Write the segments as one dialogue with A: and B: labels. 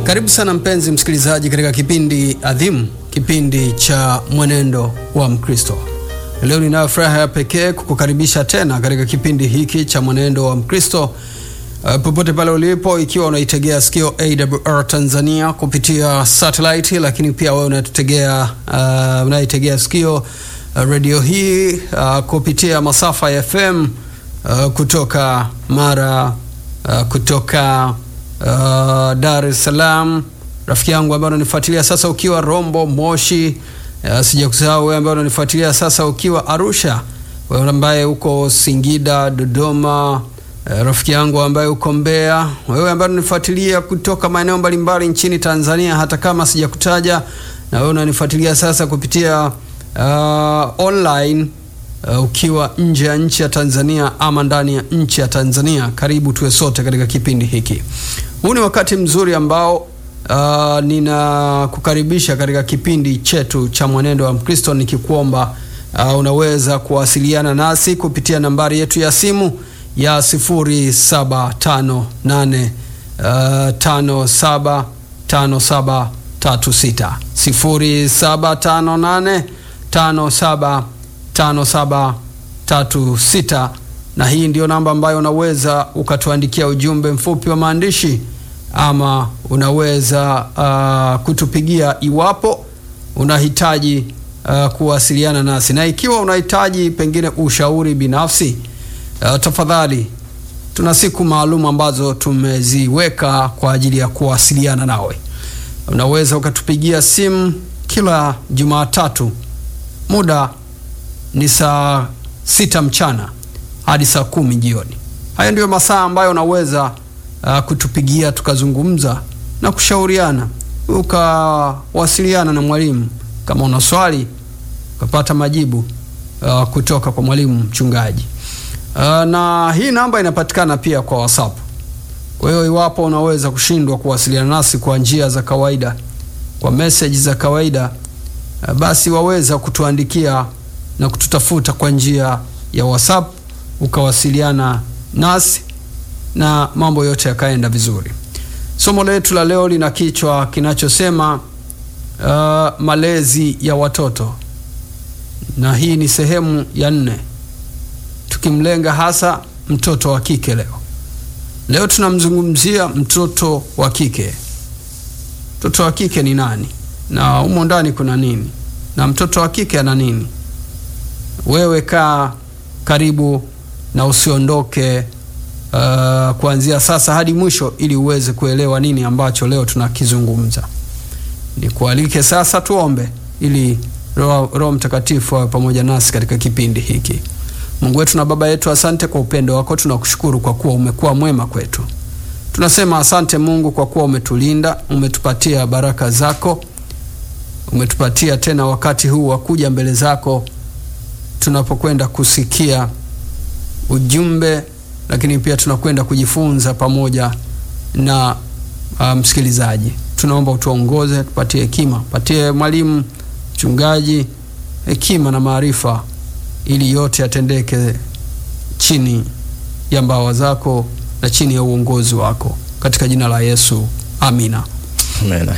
A: Karibu sana mpenzi msikilizaji katika kipindi adhimu, kipindi cha mwenendo wa Mkristo. Leo ninayo furaha ya pekee kukukaribisha tena katika kipindi hiki cha mwenendo wa Mkristo. Uh, popote pale ulipo, ikiwa unaitegea sikio AWR Tanzania kupitia satellite, lakini pia wewe unatutegea uh, unaitegea sikio uh, redio hii uh, kupitia masafa ya FM uh, kutoka Mara uh, kutoka uh, Dar es Salaam, rafiki yangu ambaye unanifuatilia sasa ukiwa Rombo, Moshi. Uh, sija kusahau wewe ambaye unanifuatilia sasa ukiwa Arusha, wewe ambaye uko Singida, Dodoma, uh, rafiki yangu ambaye uko Mbeya, wewe ambaye unanifuatilia kutoka maeneo mbalimbali nchini Tanzania, hata kama sijakutaja, na wewe unanifuatilia sasa kupitia uh, online Uh, ukiwa nje ya nchi ya Tanzania ama ndani ya nchi ya Tanzania, karibu tuwe sote katika kipindi hiki. Huu ni wakati mzuri ambao uh, ninakukaribisha katika kipindi chetu cha mwenendo wa Mkristo, nikikuomba uh, unaweza kuwasiliana nasi kupitia nambari yetu ya simu ya 0758 uh, 575736 0758 57 5736 na hii ndio namba ambayo unaweza ukatuandikia ujumbe mfupi wa maandishi ama unaweza uh, kutupigia iwapo unahitaji uh, kuwasiliana nasi, na ikiwa unahitaji pengine ushauri binafsi uh, tafadhali, tuna siku maalum ambazo tumeziweka kwa ajili ya kuwasiliana nawe. Unaweza ukatupigia simu kila Jumatatu muda ni saa sita mchana hadi saa kumi jioni. Haya ndiyo masaa ambayo unaweza uh, kutupigia tukazungumza na kushauriana, ukawasiliana na mwalimu kama una swali ukapata majibu uh, kutoka kwa mwalimu mchungaji. Uh, na hii namba inapatikana pia kwa WhatsApp. Kwa hiyo iwapo unaweza kushindwa kuwasiliana nasi kwa njia za kawaida, kwa message za kawaida, uh, basi waweza kutuandikia na kututafuta kwa njia ya WhatsApp ukawasiliana nasi na mambo yote yakaenda vizuri. Somo letu la leo lina kichwa kinachosema uh, malezi ya watoto, na hii ni sehemu ya nne, tukimlenga hasa mtoto wa kike. Leo leo tunamzungumzia mtoto wa kike. Mtoto wa kike ni nani, na humo ndani kuna nini, na mtoto wa kike ana nini? Wewe kaa karibu na usiondoke uh, kuanzia sasa hadi mwisho, ili uweze kuelewa nini ambacho leo tunakizungumza. Nikualike sasa tuombe, ili Roho, Roho Mtakatifu awe pamoja nasi katika kipindi hiki. Mungu wetu na Baba yetu, asante kwa upendo wako, tunakushukuru kwa kuwa umekuwa mwema kwetu. Tunasema asante Mungu kwa kuwa umetulinda, umetupatia baraka zako, umetupatia tena wakati huu wa kuja mbele zako tunapokwenda kusikia ujumbe, lakini pia tunakwenda kujifunza pamoja na uh, msikilizaji. Tunaomba utuongoze, tupatie hekima, patie mwalimu mchungaji hekima na maarifa, ili yote yatendeke chini ya mbawa zako na chini ya uongozi wako, katika jina la Yesu, amina.
B: Amina.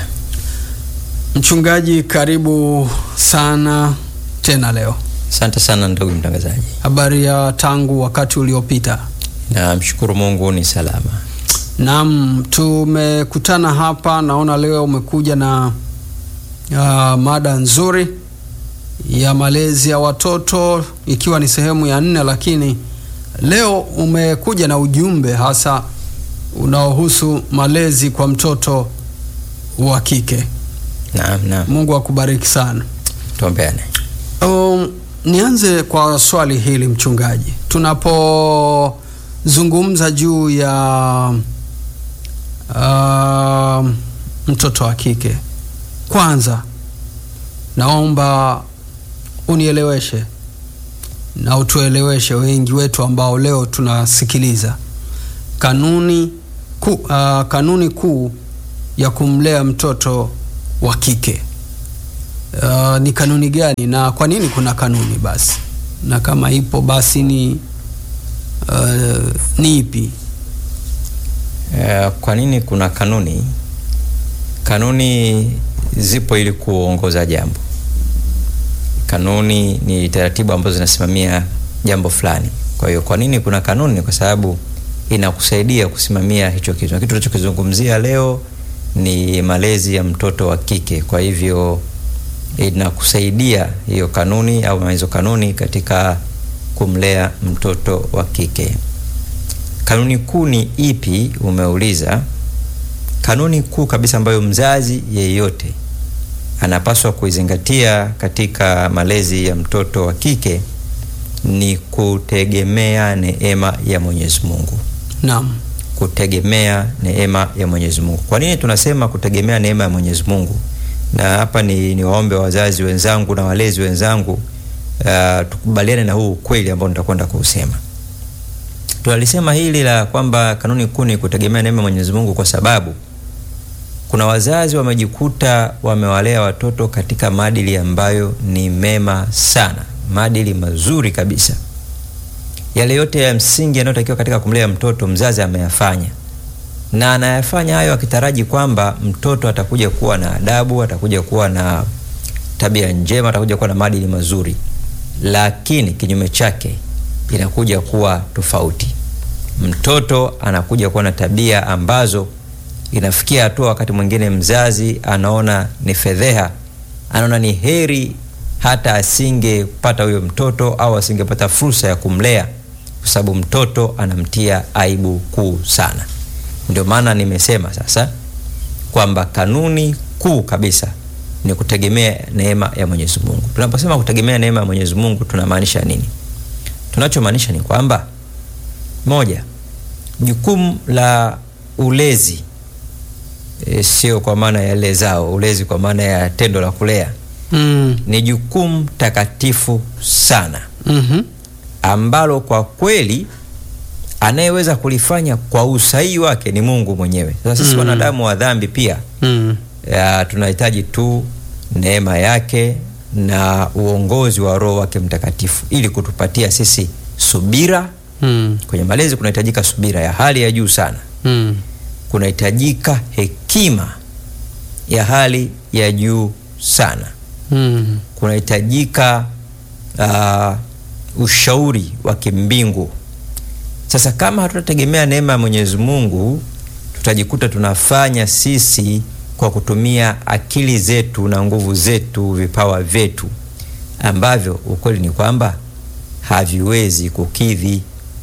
A: Mchungaji, karibu sana tena leo.
B: Asante sana ndugu mtangazaji.
A: Habari ya tangu wakati uliopita?
B: Namshukuru Mungu ni salama.
A: Naam, tumekutana hapa, naona leo umekuja na uh, mada nzuri ya malezi ya watoto ikiwa ni sehemu ya nne, lakini leo umekuja na ujumbe hasa unaohusu malezi kwa mtoto wa kike.
B: Naam, naam.
A: Mungu akubariki sana.
B: Tuombeane.
A: Um, nianze kwa swali hili mchungaji, tunapozungumza juu ya uh, mtoto wa kike, kwanza naomba unieleweshe na utueleweshe wengi wetu ambao leo tunasikiliza kanuni ku, uh, kanuni kuu ya kumlea mtoto wa kike. Uh, ni kanuni gani na kwa nini kuna kanuni basi, na kama ipo basi ni uh, ni ipi?
B: Eh, kwa nini kuna kanuni? Kanuni zipo ili kuongoza jambo. Kanuni ni taratibu ambazo zinasimamia jambo fulani. Kwa hiyo kwa nini kuna kanuni? Kwa sababu inakusaidia kusimamia hicho kitu, na kitu tunachokizungumzia leo ni malezi ya mtoto wa kike. Kwa hivyo inakusaidia hiyo kanuni au hizo kanuni katika kumlea mtoto wa kike. Kanuni kuu ni ipi? Umeuliza. Kanuni kuu kabisa ambayo mzazi yeyote anapaswa kuizingatia katika malezi ya mtoto wa kike ni kutegemea neema ya Mwenyezi Mungu.
A: Naam.
B: Kutegemea neema ya Mwenyezi Mungu. Kwa nini tunasema kutegemea neema ya Mwenyezi Mungu? Na hapa ni, ni waombe wazazi wenzangu na walezi wenzangu uh, tukubaliane na huu ukweli ambao nitakwenda kuusema. Tunalisema hili la kwamba kanuni kuu ni kutegemea neema ya Mwenyezi Mungu kwa sababu kuna wazazi wamejikuta wamewalea watoto katika maadili ambayo ni mema sana, maadili mazuri kabisa. Yale yote ya msingi yanayotakiwa katika kumlea mtoto mzazi ameyafanya, na anayafanya hayo akitaraji kwamba mtoto atakuja kuwa na adabu, atakuja kuwa na tabia njema, atakuja kuwa na maadili mazuri, lakini kinyume chake inakuja kuwa tofauti. Mtoto anakuja kuwa na tabia ambazo inafikia hatua wakati mwingine mzazi anaona ni fedheha, anaona ni heri hata asingepata huyo mtoto au asingepata fursa ya kumlea, kwa sababu mtoto anamtia aibu kuu sana. Ndio maana nimesema sasa kwamba kanuni kuu kabisa ni kutegemea neema ya Mwenyezi Mungu. Tunaposema kutegemea neema ya Mwenyezi Mungu tunamaanisha nini? Tunachomaanisha ni kwamba moja, jukumu la ulezi E, sio kwa maana ya lezao, ulezi kwa maana ya tendo la kulea
A: Mm.
B: ni jukumu takatifu sana
A: Mhm.
B: ambalo kwa kweli anayeweza kulifanya kwa usahihi wake ni Mungu mwenyewe. Sasa sisi
A: Mm.
B: wanadamu wa dhambi pia
A: Mm.
B: ya, tunahitaji tu neema yake na uongozi wa Roho wake Mtakatifu ili kutupatia sisi subira.
A: Mm.
B: Kwenye malezi kunahitajika subira ya hali ya juu sana
A: Mm.
B: kunahitajika hekima ya hali ya juu sana,
A: Mm.
B: kunahitajika uh, ushauri wa kimbingu. Sasa kama hatutategemea neema ya Mwenyezi Mungu, tutajikuta tunafanya sisi kwa kutumia akili zetu na nguvu zetu, vipawa vyetu ambavyo ukweli ni kwamba haviwezi kukidhi.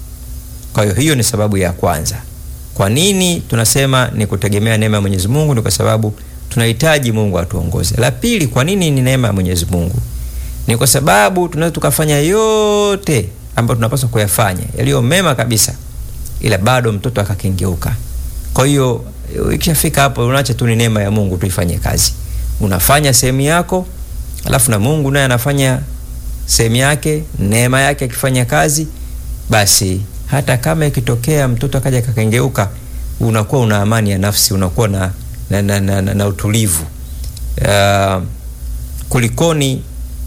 B: Kwa hiyo hiyo ni sababu ya kwanza. Kwa nini tunasema ni kutegemea neema ya Mwenyezi Mungu? Ni kwa sababu tunahitaji Mungu atuongoze. La pili, kwa nini ni neema ya Mwenyezi Mungu? Ni kwa sababu tunaweza tukafanya yote ambayo tunapaswa kuyafanya yaliyo mema kabisa, ila bado mtoto akakengeuka. Kwa hiyo ikishafika hapo, unaacha tu ni neema ya Mungu tuifanye kazi. Unafanya sehemu yako, alafu na Mungu naye anafanya sehemu yake, neema yake akifanya kazi, basi hata kama ikitokea mtoto akaja akakengeuka, unakuwa una amani ya nafsi, unakuwa na, na, na, na, na, na utulivu uh, kulikoni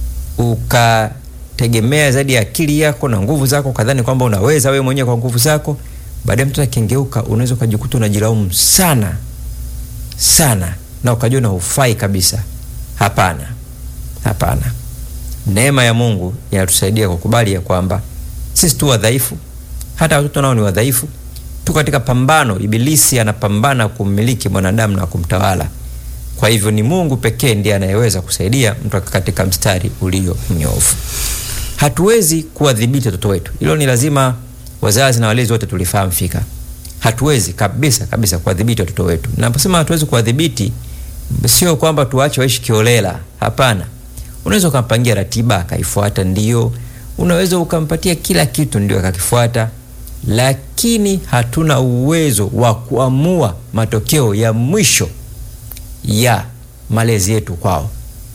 B: ukategemea zaidi ya akili yako na nguvu zako, kadhani kwamba unaweza wewe mwenyewe kwa nguvu zako. Baadaye mtoto akengeuka, unaweza ukajikuta unajilaumu sana sana na ukajiona hufai kabisa. Hapana, hapana. Neema ya Mungu inatusaidia kukubali ya kwamba sisi tu wadhaifu, hata watoto nao ni wadhaifu tu katika pambano. Ibilisi anapambana kummiliki mwanadamu na kumtawala. Kwa hivyo ni Mungu pekee ndiye anayeweza kusaidia mtu katika mstari ulio mnyofu. Hatuwezi kuwadhibiti watoto wetu, hilo ni lazima wazazi na walezi wote tulifahamu fika. Hatuwezi kabisa kabisa kuwadhibiti watoto wetu. Naposema hatuwezi kuwadhibiti, sio kwamba tuache waishi kiolela. Hapana, unaweza ukampangia ratiba akaifuata, ndio. Unaweza ukampatia kila kitu, ndio akakifuata, lakini hatuna uwezo wa kuamua matokeo ya mwisho ya malezi yetu kwao.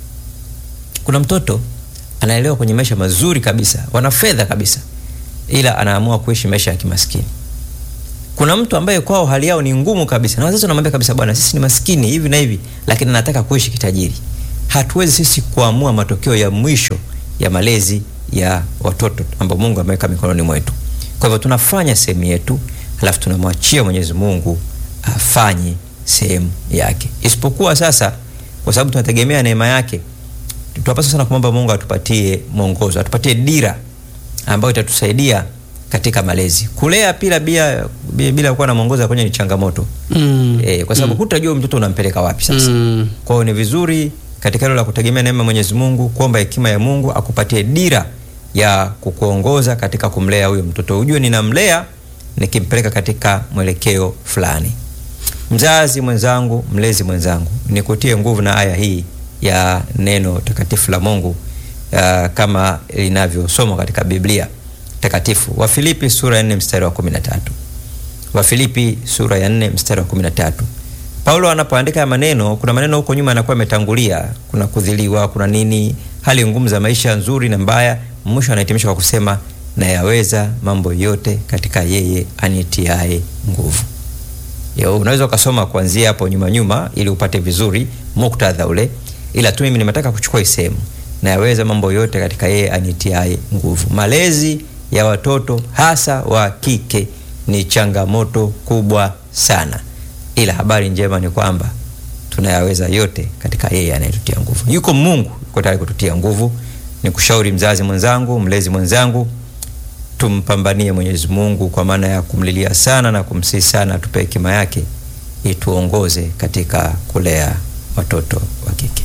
B: Kuna mtoto anaelewa kwenye maisha mazuri kabisa, wana fedha kabisa, ila anaamua kuishi maisha ya kimaskini. Kuna mtu ambaye kwao hali yao ni ngumu kabisa, na wazazi wanamwambia kabisa, bwana, sisi ni maskini hivi na hivi, lakini anataka kuishi kitajiri. Hatuwezi sisi kuamua matokeo ya mwisho ya malezi ya watoto ambao Mungu ameweka mikononi mwetu. Kwa hivyo tunafanya sehemu yetu, alafu tunamwachia Mwenyezi Mungu afanye sehemu yake, isipokuwa sasa, kwa sababu tunategemea neema yake, tunapaswa sana kumwomba Mungu atupatie mwongozo, atupatie dira ambayo itatusaidia katika malezi. Kulea pila bila bila kuwa na mwongozo kwenye ni changamoto
A: Mm.
B: e, kwa sababu hutajua mtoto unampeleka wapi sasa.
A: Mm.
B: Kwa hiyo ni vizuri katika hilo la kutegemea neema ya Mwenyezi Mungu, kuomba hekima ya Mungu akupatie dira ya kukuongoza katika kumlea huyo mtoto, ujue ninamlea nikimpeleka katika mwelekeo fulani. Mzazi mwenzangu, mlezi mwenzangu, nikutie nguvu na aya hii ya neno takatifu la Mungu uh, kama linavyosomwa katika Biblia takatifu. Wafilipi sura ya 4 mstari wa 13. Wafilipi sura ya 4 mstari wa 13. Paulo anapoandika maneno, kuna maneno huko nyuma yanakuwa yametangulia, kuna kudhiliwa, kuna nini, hali ngumu za maisha nzuri na mbaya. Mwisho anahitimisha kwa kusema nayaweza mambo yote katika yeye anitiae nguvu. Yo, unaweza ukasoma kuanzia hapo nyuma nyuma ili upate vizuri muktadha ule, ila tu mimi nimetaka kuchukua hii sehemu, nayaweza mambo yote katika yeye anitiae nguvu. Malezi ya watoto hasa wa kike ni changamoto kubwa sana, ila habari njema ni kwamba tunayaweza yote katika yeye anayetutia nguvu. Yuko Mungu yuko tayari kututia nguvu. Ni kushauri mzazi mwenzangu, mlezi mwenzangu, tumpambanie Mwenyezi Mungu kwa maana ya kumlilia sana na kumsihi sana atupe hekima yake ituongoze katika kulea watoto wa kike.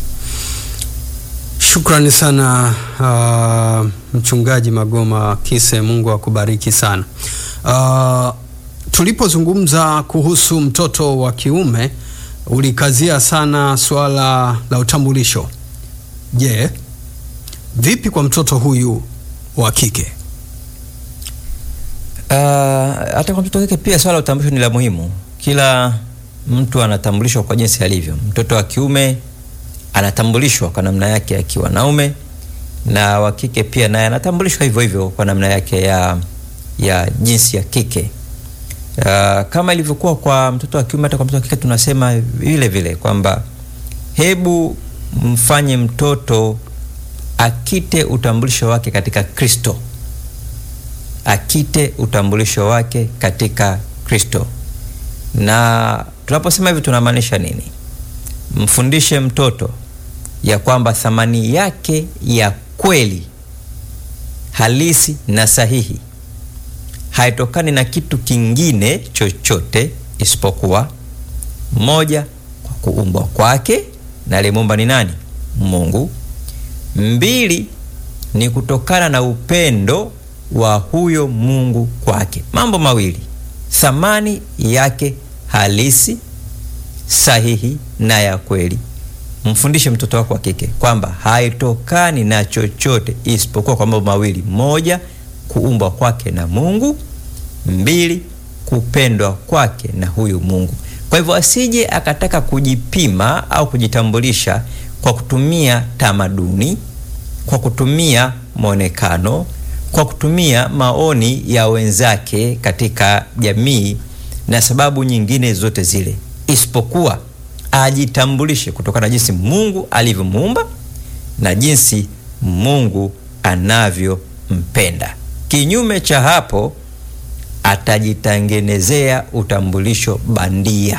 A: Shukrani sana uh, mchungaji Magoma Kise, Mungu akubariki sana. Uh, tulipozungumza kuhusu mtoto wa kiume ulikazia sana suala la utambulisho. Je, vipi kwa mtoto huyu wa kike?
B: Uh, hata kwa mtoto wa kike pia swala la utambulisho ni la muhimu. Kila mtu anatambulishwa kwa jinsi alivyo. Mtoto wa kiume anatambulishwa kwa namna yake akiwa naume, na wa kike pia naye anatambulishwa hivyo hivyo kwa namna yake ya, ya jinsi ya kike. Uh, kama ilivyokuwa kwa mtoto wa kiume, hata kwa mtoto wa kike tunasema vile vile kwamba hebu mfanye mtoto akite utambulisho wake katika Kristo, akite utambulisho wake katika Kristo. Na tunaposema hivi tunamaanisha nini? Mfundishe mtoto ya kwamba thamani yake ya kweli halisi na sahihi haitokani na kitu kingine chochote isipokuwa moja, kwa kuumbwa kwake na aliyemuumba ni nani? Mungu. Mbili, ni kutokana na upendo wa huyo Mungu kwake. Mambo mawili, thamani yake halisi sahihi na ya kweli. Mfundishe mtoto wako wa kike kwamba haitokani na chochote isipokuwa kwa mambo mawili: moja, kuumbwa kwake na Mungu; mbili, kupendwa kwake na huyu Mungu. Kwa hivyo asije akataka kujipima au kujitambulisha kwa kutumia tamaduni, kwa kutumia mwonekano, kwa kutumia maoni ya wenzake katika jamii na sababu nyingine zote zile, isipokuwa ajitambulishe kutokana na jinsi Mungu alivyomuumba na jinsi Mungu anavyompenda. Kinyume cha hapo, atajitengenezea utambulisho bandia.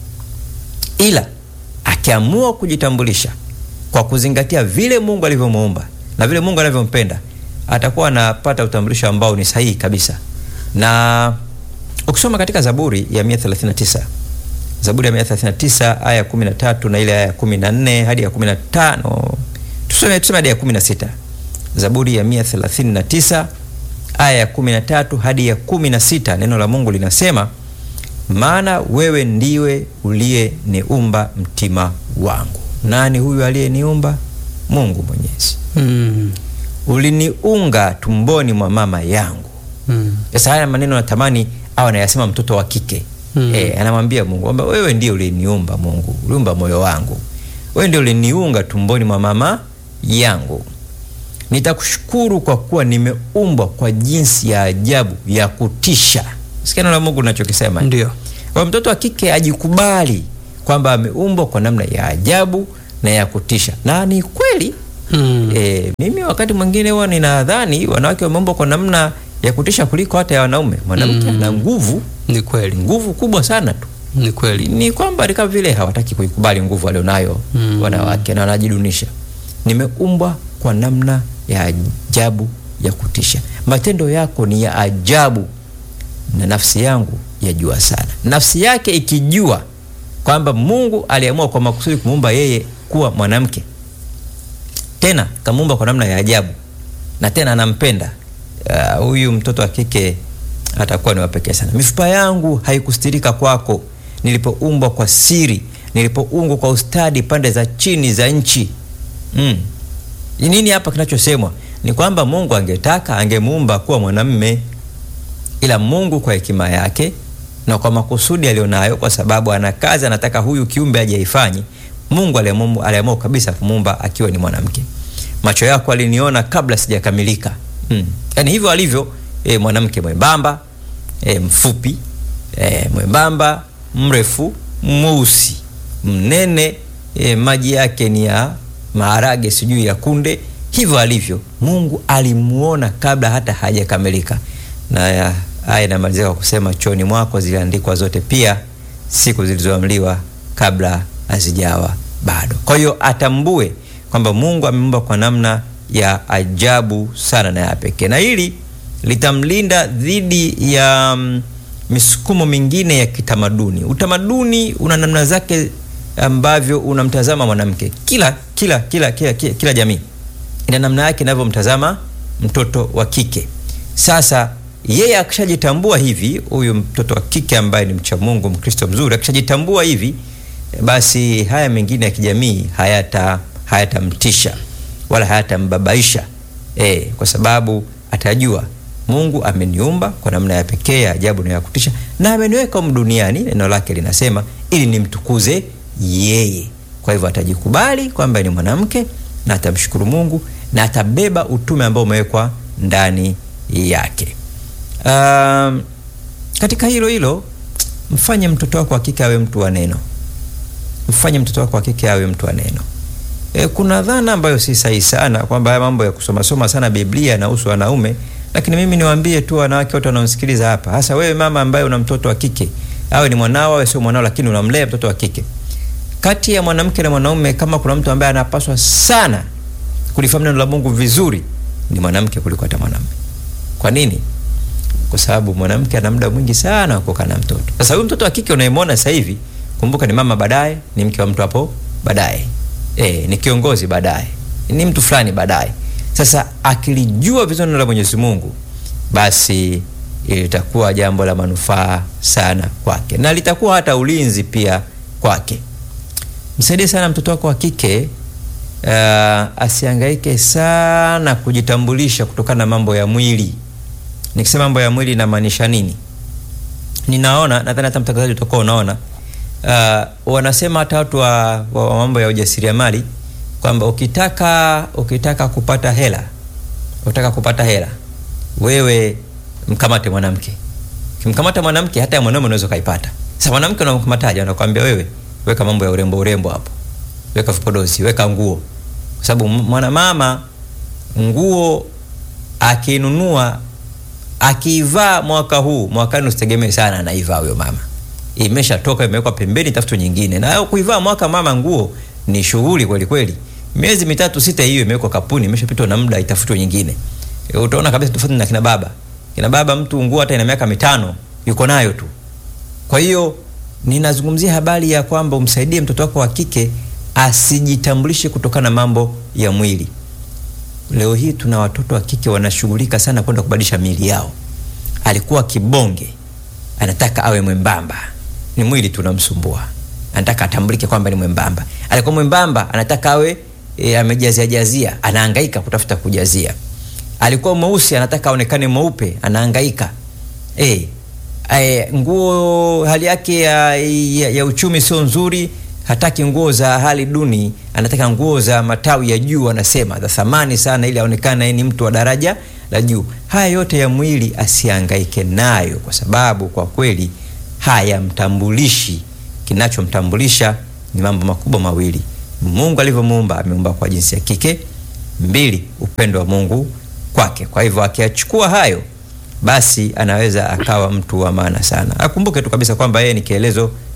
B: Ila akiamua kujitambulisha kwa kuzingatia vile Mungu alivyomuumba na vile Mungu anavyompenda, atakuwa anapata utambulisho ambao ni sahihi kabisa. Na ukisoma katika Zaburi ya 139 Zaburi ya 139 aya ya 13 na ile aya ya 14 hadi ya 15, tuseme tuseme hadi ya 16. Zaburi ya 139 aya ya 13 hadi ya 16, neno la Mungu linasema, maana wewe ndiwe uliyeniumba mtima wangu. Nani huyu aliyeniumba? Mungu Mwenyezi.
A: Mm.
B: Uliniunga tumboni mwa mama yangu.
A: Mm.
B: Sasa haya maneno natamani au anayasema mtoto wa kike
A: Mm.
B: eh, anamwambia Mungu kwamba wewe ndiye uliniumba, Mungu uliumba moyo wangu, wewe ndiye uliniunga tumboni mwa mama yangu. Nitakushukuru kwa kuwa nimeumbwa kwa jinsi ya ajabu ya kutisha. Sikia neno la Mungu linachokisema.
A: Ndio.
B: Kwa mtoto wa kike ajikubali kwamba ameumbwa kwa namna ya ajabu na ya kutisha, na ni kweli
A: Mm.
B: E, mimi wakati mwingine huwa ninadhani wanawake wameumbwa kwa namna ya kutisha kuliko hata ya wanaume. Mwanamke
A: Mm.
B: ana nguvu,
A: Ni kweli.
B: nguvu kubwa sana tu,
A: Ni kweli.
B: ni kwamba ni kama vile hawataki kuikubali nguvu walionayo
A: Mm.
B: wanawake na wanajidunisha. Nimeumbwa kwa namna ya ajabu ya kutisha, matendo yako ni ya ajabu, na nafsi yangu yajua sana. Nafsi yake ikijua kwamba Mungu aliamua kwa makusudi kumuumba yeye kuwa mwanamke, tena kamuumba kwa namna ya ajabu, na tena anampenda Ah, huyu mtoto wa kike atakuwa ni wapekee sana. Mifupa yangu haikustirika kwako, nilipoumbwa kwa siri, nilipoumbwa kwa ustadi pande za chini za nchi. Mm. Ni Nini hapa kinachosemwa? Ni kwamba Mungu angetaka angemuumba kuwa mwanamme, ila Mungu kwa hekima yake na kwa makusudi aliyonayo, kwa sababu ana kazi anataka huyu kiumbe aje aifanyi, Mungu aliamua aliamua kabisa kumuumba akiwa ni mwanamke. Macho yako aliniona kabla sijakamilika. Mm. Yaani hivyo alivyo e, mwanamke mwembamba e, mfupi e, mwembamba mrefu mweusi mnene e, maji yake ni ya maharage sijui ya kunde hivyo alivyo mungu alimuona kabla hata hajakamilika na ya- haya inamalizika kwa kusema choni mwako ziliandikwa zote pia siku zilizoamliwa kabla hazijawa bado kwa hiyo atambue kwamba mungu ameumba kwa namna ya ajabu sana na ya pekee na hili litamlinda dhidi ya mm, misukumo mingine ya kitamaduni utamaduni una namna zake ambavyo unamtazama mwanamke kila kila kila kila, kila, kila jamii ina namna yake inavyomtazama mtoto wa kike sasa yeye akishajitambua hivi huyu mtoto wa kike ambaye ni mcha mungu mkristo mzuri akishajitambua hivi basi haya mengine ya kijamii hayata hayatamtisha wala hayatambabaisha e, kwa sababu atajua mungu ameniumba kwa namna ya pekee ya ajabu na ya kutisha na ameniweka humu duniani neno lake linasema ili nimtukuze yeye kwa hivyo atajikubali kwamba ni mwanamke na atamshukuru mungu na atabeba utume ambao umewekwa ndani yake um, katika hilo hilo mfanye mtoto wako wa kike awe mtu wa neno mfanye mtoto wako wa kike awe mtu wa neno e, kuna dhana ambayo si sahihi sana kwamba haya mambo ya kusomasoma sana biblia yanahusu wanaume lakini mimi niwaambie tu wanawake wote wanaosikiliza hapa hasa wewe mama ambaye una mtoto wa kike awe ni mwanao awe sio mwanao lakini unamlea mtoto wa kike kati ya mwanamke na mwanaume kama kuna mtu ambaye anapaswa sana kulifahamu neno la mungu vizuri ni mwanamke kuliko hata mwanamume kwa nini kwa sababu mwanamke ana muda mwingi sana wa kukaa na mtoto sasa huyu mtoto wa kike unayemwona sasa hivi kumbuka ni mama baadaye ni mke wa mtu hapo baadaye e, ni kiongozi baadaye ni mtu fulani baadaye sasa akilijua vizuri neno la mwenyezi mungu basi litakuwa jambo la manufaa sana kwake na litakuwa hata ulinzi pia kwake msaidie sana mtoto wako wa kike uh, asiangaike sana kujitambulisha kutokana na mambo ya mwili nikisema mambo ya mwili inamaanisha nini ninaona nadhani hata mtangazaji utakuwa unaona uh, wanasema hata watu wa, wa, wa mambo ya ujasiriamali kwamba ukitaka ukitaka kupata hela ukitaka kupata hela wewe mkamate mwanamke ukimkamata mwanamke hata ya mwanaume unaweza ukaipata sasa mwanamke unamkamataje anakwambia wewe weka mambo ya urembo urembo hapo weka vipodozi weka nguo kwa sababu mwanamama nguo akinunua akiivaa mwaka huu mwakani usitegemee sana anaivaa huyo mama imeshatoka imewekwa pembeni tafuto nyingine na kuivaa mwaka mama nguo ni shughuli kweli kweli miezi mitatu sita hiyo imewekwa kapuni imeshapitwa na muda itafutwe nyingine e, utaona kabisa tofauti na kina baba kina baba mtu nguo hata ina miaka mitano yuko nayo tu kwa hiyo ninazungumzia habari ya kwamba umsaidie mtoto wako wa kike asijitambulishe kutokana na mambo ya mwili leo hii tuna watoto wa kike wanashughulika sana kwenda kubadilisha miili yao alikuwa kibonge anataka awe mwembamba ni mwili tunamsumbua anataka atambulike kwamba ni mwembamba alikuwa mwembamba anataka awe e, amejaziajazia anaangaika kutafuta kujazia alikuwa mweusi anataka aonekane mweupe anaangaika e, e, nguo hali yake ya, ya, ya uchumi sio nzuri hataki nguo za hali duni anataka nguo za matawi ya juu anasema za thamani sana ili aonekane ni mtu wa daraja la juu haya yote ya mwili asiangaike nayo kwa sababu kwa kweli hayamtambulishi kinachomtambulisha ni mambo makubwa mawili mungu alivyomuumba ameumba kwa jinsi ya kike mbili upendo wa mungu kwake kwa hivyo akiachukua hayo basi anaweza akawa mtu wa maana sana akumbuke tu kabisa kwamba yeye ni kielezo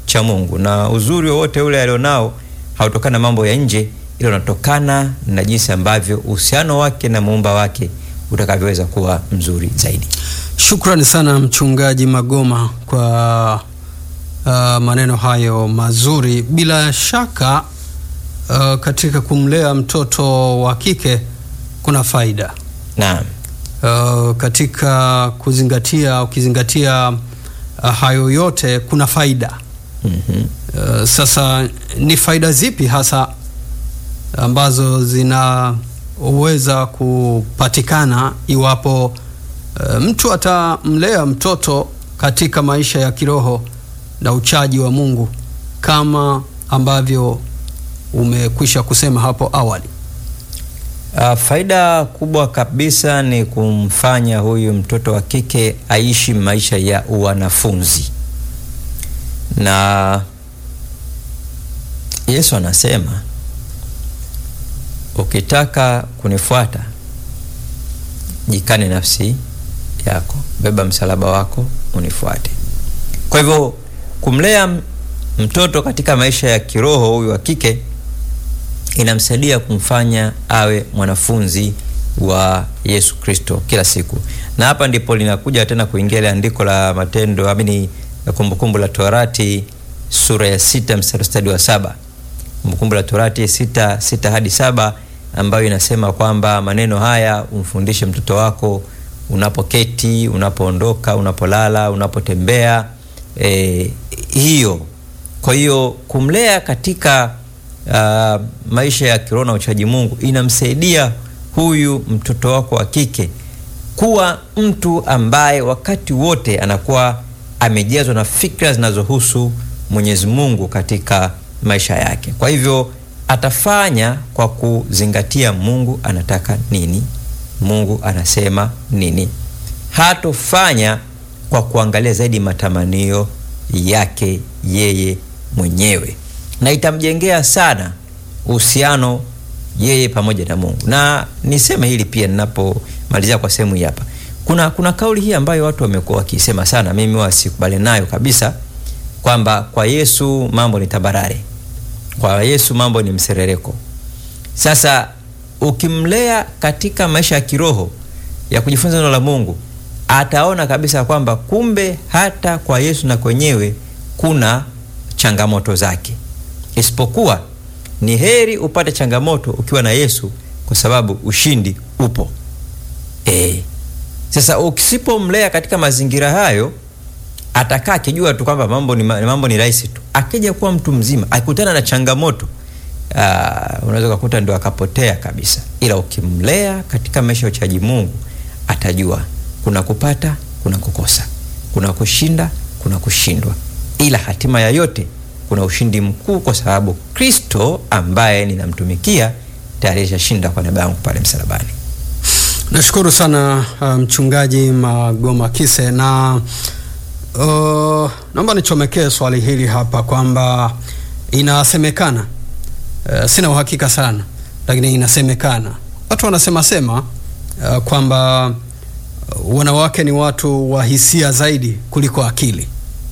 B: cha Mungu, na uzuri wowote ule alionao hautokana na mambo ya nje, ila unatokana na jinsi ambavyo uhusiano wake na muumba wake utakavyoweza kuwa mzuri zaidi.
A: Shukrani sana Mchungaji Magoma kwa uh, maneno hayo mazuri. Bila shaka uh, katika kumlea mtoto wa kike kuna faida
B: Naam.
A: uh, katika kuzingatia ukizingatia uh, hayo yote kuna faida
B: Mhm.
A: uh, sasa ni faida zipi hasa ambazo zinaweza kupatikana iwapo uh, mtu atamlea mtoto katika maisha ya kiroho na uchaji wa Mungu kama ambavyo umekwisha kusema hapo awali.
B: Uh, faida kubwa kabisa ni kumfanya huyu mtoto wa kike aishi maisha ya uwanafunzi, na Yesu anasema ukitaka kunifuata, jikane nafsi yako, beba msalaba wako unifuate. Kwa hivyo kumlea m- mtoto katika maisha ya kiroho huyu wa kike inamsaidia kumfanya awe mwanafunzi wa Yesu Kristo kila siku, na hapa ndipo linakuja tena kuingia ile andiko la Matendo amini ya Kumbukumbu la Torati sura ya sita mstari stadi wa saba Kumbukumbu la Torati sita sita hadi saba ambayo inasema kwamba maneno haya umfundishe mtoto wako unapoketi, unapoondoka, unapolala, unapotembea. E, hiyo kwa hiyo kumlea katika uh, maisha ya kiroho na uchaji Mungu inamsaidia huyu mtoto wako wa kike kuwa mtu ambaye wakati wote anakuwa amejazwa na fikra zinazohusu Mwenyezi Mungu katika maisha yake. Kwa hivyo atafanya kwa kuzingatia Mungu anataka nini, Mungu anasema nini. Hatofanya kwa kuangalia zaidi matamanio yake yeye mwenyewe, na itamjengea sana uhusiano yeye pamoja na Mungu. Na niseme hili pia ninapomalizia kwa sehemu hii hapa, kuna kuna kauli hii ambayo watu wamekuwa wakisema sana, mimi huwa sikubali nayo kabisa, kwamba kwa Yesu mambo ni tabarare, kwa Yesu mambo ni mserereko. Sasa ukimlea katika maisha ya kiroho ya kujifunza neno la Mungu, ataona kabisa kwamba kumbe hata kwa Yesu na kwenyewe kuna changamoto zake, isipokuwa ni heri upate changamoto ukiwa na Yesu kwa sababu ushindi upo. E, sasa ukisipomlea katika mazingira hayo atakaa akijua tu kwamba mambo ni, mambo ni rahisi tu. Akija kuwa mtu mzima akikutana na changamoto uh, unaweza kukuta ndo akapotea kabisa, ila ukimlea katika maisha ya uchaji Mungu atajua kuna kupata, kuna kukosa, kuna kushinda, kuna kushindwa, ila hatima ya yote kuna ushindi mkuu, kwa sababu Kristo ambaye ninamtumikia tayari ashashinda kwa niaba yangu pale msalabani.
A: Nashukuru sana uh, mchungaji Magoma Kise na uh, naomba nichomekee swali hili hapa kwamba inasemekana, uh, sina uhakika sana, lakini inasemekana watu wanasema sema uh, kwamba uh, wanawake ni watu wa hisia zaidi kuliko akili.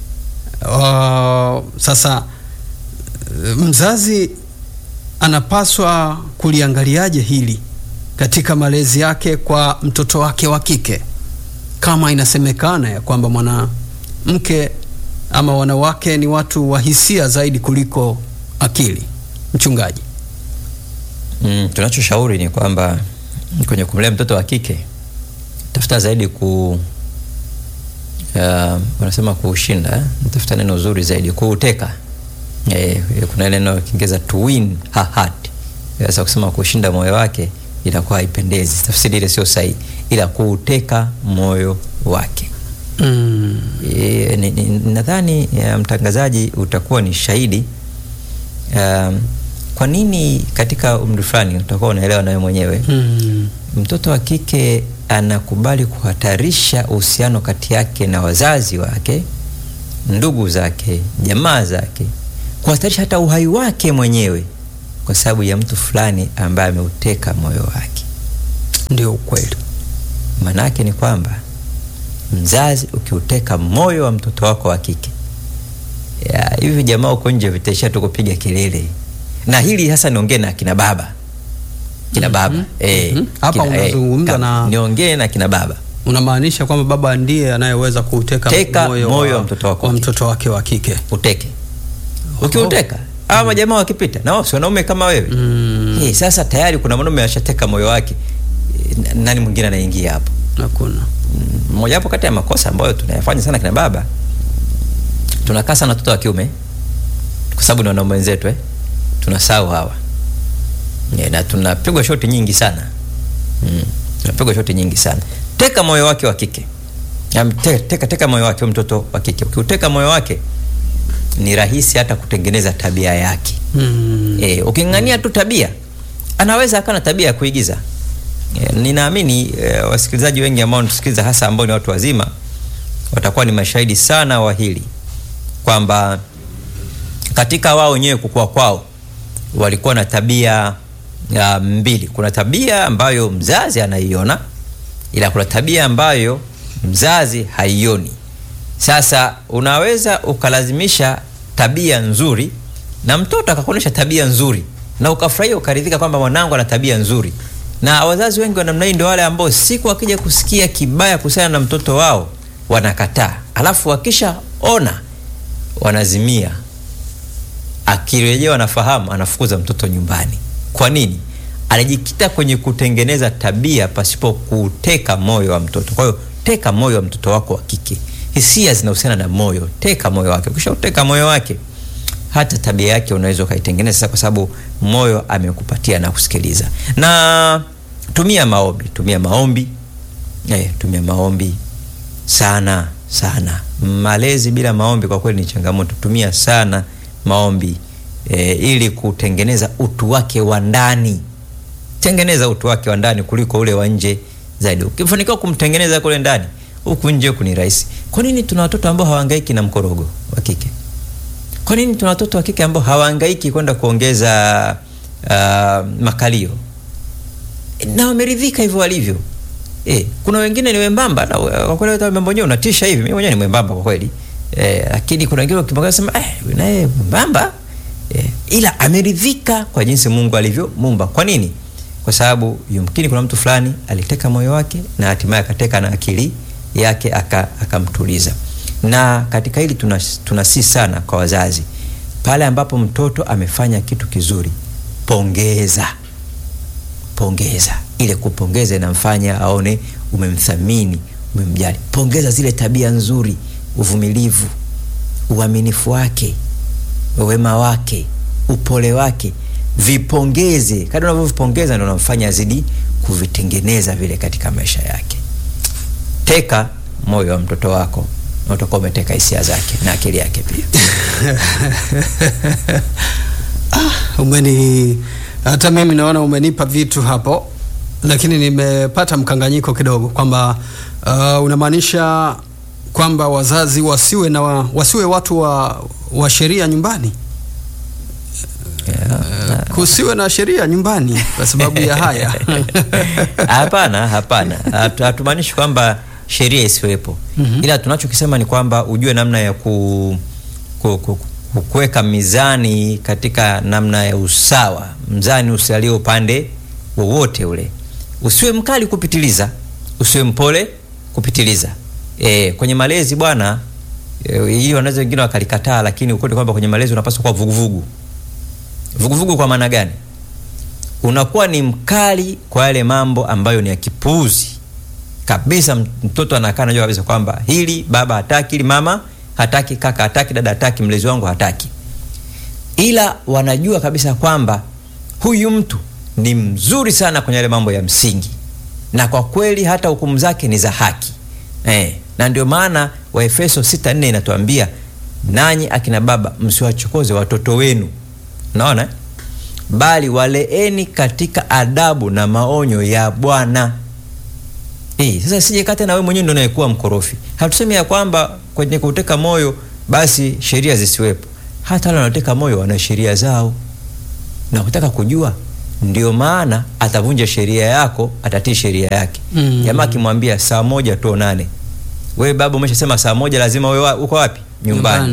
A: Uh, sasa uh, mzazi anapaswa kuliangaliaje hili katika malezi yake kwa mtoto wake wa kike, kama inasemekana ya kwamba mwanamke ama wanawake ni watu wa hisia zaidi kuliko akili. Mchungaji,
B: Mm, tunachoshauri ni kwamba kwenye kumlea mtoto wa kike tafuta zaidi ku uh, wanasema kuushinda eh? tafuta neno zuri zaidi kuuteka. Eh, kuna neno Kiingereza to win her heart. Sasa kusema kushinda moyo wake inakuwa haipendezi, tafsiri ile sio sahihi, ila kuuteka moyo wake.
A: mm.
B: E, ni- ni- nadhani ya, mtangazaji utakuwa ni shahidi um, kwa nini katika umri fulani utakuwa unaelewa nawe mwenyewe
A: Mm.
B: mtoto wa kike anakubali kuhatarisha uhusiano kati yake na wazazi wake, ndugu zake, jamaa zake, kuhatarisha hata uhai wake mwenyewe kwa sababu ya mtu fulani ambaye ameuteka moyo wake.
A: Ndio ukweli.
B: Maana yake ni kwamba mzazi ukiuteka moyo wa mtoto wako wa kike, ya, hivi jamaa uko nje vitaisha tu kupiga kelele, na hili hasa niongee na kina baba kina baba eh,
A: Mhm. Hapa
B: kina- eh,
A: unazungumza
B: ka-
A: na-
B: niongee na kina baba
A: Unamaanisha kwamba baba ndiye anayeweza kuuteka
B: Teka
A: moyo,
B: moyo
A: wa,
B: wa mtoto wako
A: wa
B: wa kike.
A: mtoto wake wa kike.
B: uteke ukiuteka hawa majamaa wakipita na wao si wanaume kama wewe
A: Mm.
B: Eh, sasa tayari kuna mwanaume ashateka moyo wake Eh, na- nani mwingine anaingia hapo
A: Hakuna.
B: Mm, moja wapo kati ya makosa ambayo tunayafanya sana kina baba tunakaa sana watoto wa kiume kwa sababu ni wanaume wenzetu eh? tunasahau hawa Eh, na tunapigwa shoti nyingi sana mm. tunapigwa shoti nyingi sana teka moyo wake wa kike Am- te- teka, teka moyo wake huyo mtoto wa kike ukiuteka moyo wake ni rahisi hata kutengeneza tabia yake
A: Mm.
B: E, uking'ang'ania tu tabia anaweza akawa na tabia ya kuigiza. E, ninaamini e, wasikilizaji wengi ambao wanatusikiliza hasa ambao ni watu wazima watakuwa ni mashahidi sana wa hili kwamba katika wao wenyewe kukua kwao walikuwa na tabia ya mbili. Kuna tabia ambayo mzazi anaiona, ila kuna tabia ambayo mzazi haioni. Sasa unaweza ukalazimisha tabia nzuri na mtoto akakuonyesha tabia nzuri na ukafurahia ukaridhika kwamba mwanangu ana tabia nzuri. Na wazazi wengi wa namna hii ndio wale ambao siku wakija kusikia kibaya kuhusiana na mtoto wao wanakataa, alafu wakishaona wanazimia akirejea wanafahamu anafukuza mtoto nyumbani. Kwa nini? Alijikita kwenye kutengeneza tabia pasipo kuteka moyo wa mtoto. Kwa hiyo teka moyo wa mtoto wako wa kike. Hisia zinahusiana na moyo, teka moyo wake. Ukisha uteka moyo wake, hata tabia yake unaweza ukaitengeneza sasa, kwa sababu moyo amekupatia na kusikiliza. Na tumia maombi, tumia maombi eh, tumia maombi sana sana. Malezi bila maombi kwa kweli ni changamoto. Tumia sana maombi e, ili kutengeneza utu wake wa ndani. Tengeneza utu wake wa ndani kuliko ule wa nje zaidi. Ukifanikiwa kumtengeneza kule ndani, huku nje huku ni rahisi. Kwa nini tuna watoto ambao hawahangaiki na mkorogo wa kike? Kwa nini tuna watoto wa kike ambao hawahangaiki kwenda kuongeza uh, makalio na wameridhika hivyo walivyo? Eh, kuna wengine ni wembamba na uh, kwa kweli hata wembamba wenyewe unatisha hivi. Mimi mwenyewe ni mwembamba kwa kweli. Eh, lakini kuna wengine ukimwangalia sema eh, huyu naye mwembamba. Eh, ila ameridhika kwa jinsi Mungu alivyomuumba. Kwa nini? Kwa sababu yumkini kuna mtu fulani aliteka moyo wake na hatimaye akateka na akili yake aka- akamtuliza. Na katika hili tuna tunasii sana kwa wazazi, pale ambapo mtoto amefanya kitu kizuri, pongeza pongeza. Ile kupongeza inamfanya aone umemthamini, umemjali. Pongeza zile tabia nzuri, uvumilivu, uaminifu wake, wema wake, upole wake, vipongeze. Kadri unavyovipongeza ndio unamfanya azidi kuvitengeneza vile katika maisha yake. Teka moyo wa mtoto wako na utakuwa umeteka hisia zake na akili yake pia.
A: Umeni hata mimi naona umenipa vitu hapo, lakini nimepata mkanganyiko kidogo kwamba uh, unamaanisha kwamba wazazi wasiwe na wa, wasiwe watu wa, wa sheria nyumbani
B: Yeah.
A: kusiwe na sheria nyumbani kwa sababu ya haya
B: Hapana, hapana, Hatu- hatumaanishi kwamba sheria isiwepo,
A: Mhm.
B: ila tunachokisema ni kwamba ujue namna ya ku, ku, ku, ku, kuweka mizani katika namna ya usawa. Mzani usialie upande wowote ule, usiwe mkali kupitiliza, usiwe mpole kupitiliza. E, kwenye malezi bwana, e, hili wanaweza wengine wakalikataa, lakini ukweli kwamba kwenye malezi unapaswa kuwa vuguvugu. Vuguvugu kwa maana gani? unakuwa ni mkali kwa yale mambo ambayo ni ya kipuuzi kabisa. m- Mtoto anakaa najua kabisa kwamba hili baba hataki, hili mama hataki, kaka hataki, dada hataki, mlezi wangu hataki, ila wanajua kabisa kwamba huyu mtu ni mzuri sana kwenye yale mambo ya msingi, na kwa kweli hata hukumu zake ni za haki eh. Na ndio maana Waefeso 6:4 inatuambia nanyi akina baba msiwachokoze watoto wenu, unaona eh? bali waleeni katika adabu na maonyo ya Bwana. Eh, sasa sije kata na wewe mwenyewe ndio unayekuwa mkorofi. Hatusemi ya kwamba kwenye kuteka moyo basi sheria zisiwepo. Hata wale wanaoteka moyo wana sheria zao, na kutaka kujua, ndio maana atavunja sheria yako, atatii sheria yake.
A: Mm.
B: Jamaa akimwambia saa moja tuonane, wewe baba umeshasema saa moja lazima wewe wa- uko wapi? Nyumbani.
A: Nyumbani.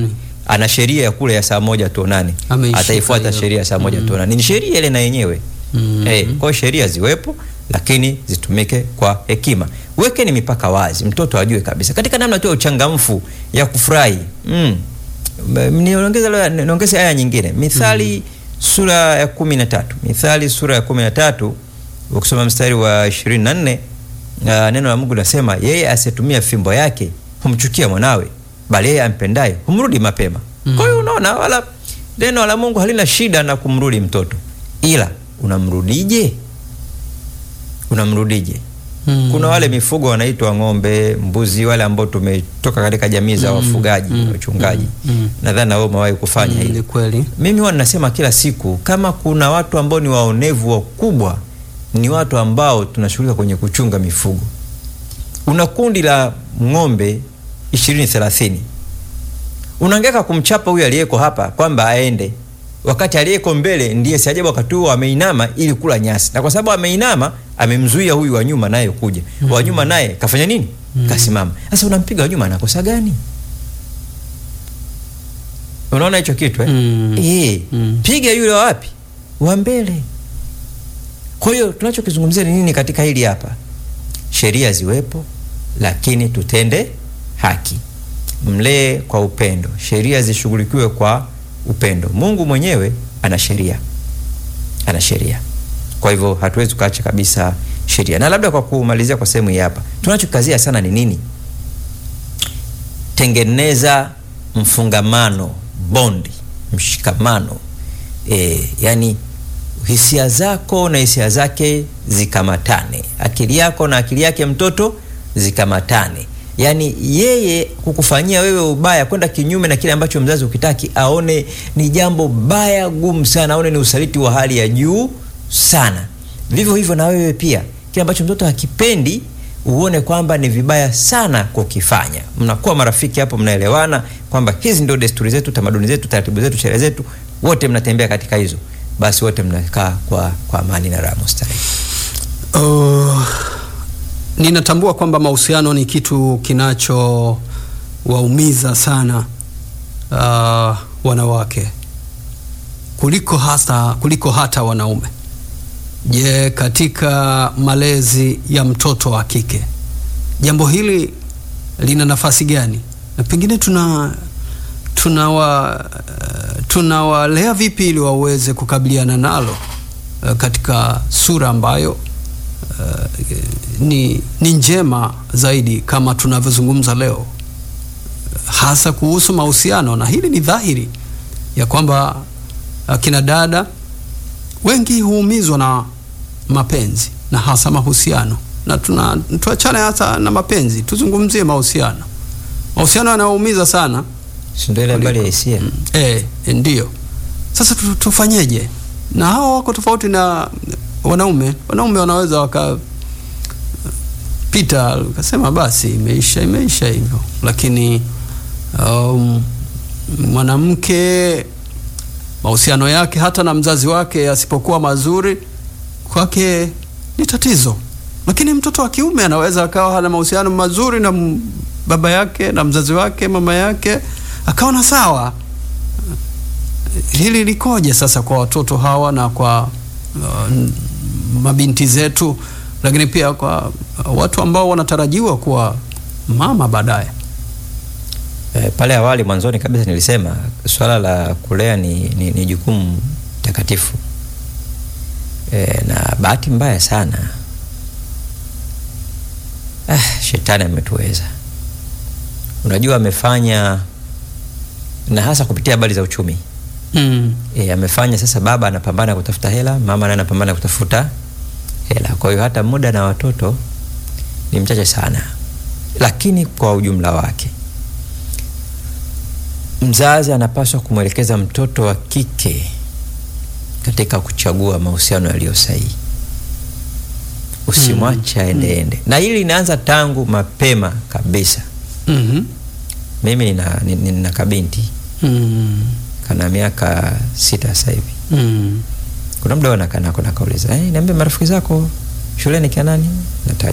B: ana sheria ya kule ya saa moja tuonane,
A: Ameishika
B: ataifuata
A: hiyo.
B: sheria ya saa moja tuonane. Ni sheria ile na yenyewe
A: Mm.
B: Eh, kwa hiyo sheria ziwepo, lakini zitumike kwa hekima. Wekeni mipaka wazi, mtoto ajue kabisa katika namna tu ya uchangamfu ya kufurahi. Mm. M- Niongeze leo- niongeze aya nyingine, Mithali sura ya kumi na tatu Mithali sura ya kumi na tatu ukisoma mstari wa ishirini na nne uh, neno la Mungu linasema yeye asiyetumia fimbo yake humchukia mwanawe, bali yeye ampendaye humrudi mapema.
A: Mm.
B: Kwa hiyo unaona, wala neno la Mungu halina shida na kumrudi mtoto, ila unamrudije? Unamrudije?
A: Mm.
B: Kuna wale mifugo wanaitwa ng'ombe, mbuzi, wale ambao tumetoka katika jamii za
A: Mm,
B: wafugaji,
A: mm,
B: wachungaji.
A: mm, mm.
B: Nadhani na wewe umewahi kufanya
A: Mm,
B: hili.
A: ni kweli.
B: Mimi huwa ninasema kila siku, kama kuna watu ambao ni waonevu wakubwa, ni watu ambao tunashughulika kwenye kuchunga mifugo. Una kundi la ng'ombe ishirini thelathini, unaangeka kumchapa huyu aliyeko hapa kwamba aende, wakati aliyeko mbele ndiye si ajabu wakati huo ameinama ili kula nyasi, na kwa sababu ameinama amemzuia huyu wa nyuma naye kuja. Wa nyuma naye kafanya nini? Kasimama. Sasa unampiga wa nyuma, anakosa gani? Unaona hicho kitu eh?
A: Mm.
B: Eh,
A: Mm.
B: piga yule wa wapi? Wa mbele. Kwa hiyo tunachokizungumzia ni nini katika hili hapa? Sheria ziwepo, lakini tutende haki. Mlee kwa upendo, sheria zishughulikiwe kwa upendo. Mungu mwenyewe ana sheria, ana sheria. Kwa hivyo hatuwezi tukaacha kabisa sheria. Na labda kwa kumalizia kwa sehemu hii hapa, tunachokazia sana ni nini? Tengeneza mfungamano, bondi, mshikamano e, yani hisia zako na hisia zake zikamatane, akili yako na akili yake mtoto zikamatane. Yani yeye kukufanyia wewe ubaya, kwenda kinyume na kile ambacho mzazi ukitaki, aone ni jambo baya gumu sana, aone ni usaliti wa hali ya juu sana. Vivyo hivyo na wewe pia, kile ambacho mtoto hakipendi uone kwamba ni vibaya sana kukifanya. Mnakuwa marafiki hapo, mnaelewana kwamba hizi ndio desturi zetu, tamaduni zetu, taratibu zetu, sherehe zetu, wote mnatembea katika hizo, basi wote mnakaa kwa, kwa amani na raha mustarehe.
A: Uh, ninatambua kwamba mahusiano ni kitu kinachowaumiza sana uh, wanawake kuliko hasa kuliko hata wanaume. Je, katika malezi ya mtoto wa kike jambo hili lina nafasi gani? Na pengine tuna tunawa uh, tunawalea vipi ili waweze kukabiliana nalo uh, katika sura ambayo uh, ni, ni njema zaidi kama tunavyozungumza leo hasa kuhusu mahusiano, na hili ni dhahiri ya kwamba akina dada wengi huumizwa na mapenzi na hasa mahusiano, na tuna tuachane hasa na mapenzi, tuzungumzie mahusiano. Mahusiano yanaumiza sana
B: Si ndio ile habari ya hisia?
A: eh, ndiyo. Sasa tu- tufanyeje? Na hao wako tofauti na wanaume. Wanaume wanaweza waka pita ukasema basi imeisha imeisha hivyo, lakini um, mwanamke mahusiano yake hata na mzazi wake yasipokuwa mazuri kwake ni tatizo, lakini mtoto wa kiume anaweza akawa hana mahusiano mazuri na m- baba yake na mzazi wake mama yake akaona sawa. Hili likoje sasa kwa watoto hawa na kwa uh, n- mabinti zetu, lakini pia kwa uh, watu ambao wanatarajiwa kuwa mama baadaye?
B: E, pale awali mwanzoni kabisa nilisema swala la kulea ni, ni, ni jukumu takatifu e, na bahati mbaya sana ah, shetani ametuweza. Unajua amefanya na hasa kupitia habari za uchumi
A: Mm.
B: e, amefanya sasa, baba anapambana kutafuta hela, mama naye anapambana kutafuta hela. Kwa hiyo hata muda na watoto ni mchache sana, lakini kwa ujumla wake mzazi anapaswa kumwelekeza mtoto wa kike katika kuchagua mahusiano yaliyo sahihi. Usimwache aende ende, na hili linaanza tangu mapema kabisa.
A: Mhm.
B: Mimi nina, nina, nina kabinti
A: Mm.
B: kana miaka sita sasa hivi.
A: Mm.
B: Kuna muda nakaa nako nakauliza, eh, niambie marafiki zako shuleni kina nani? Nataja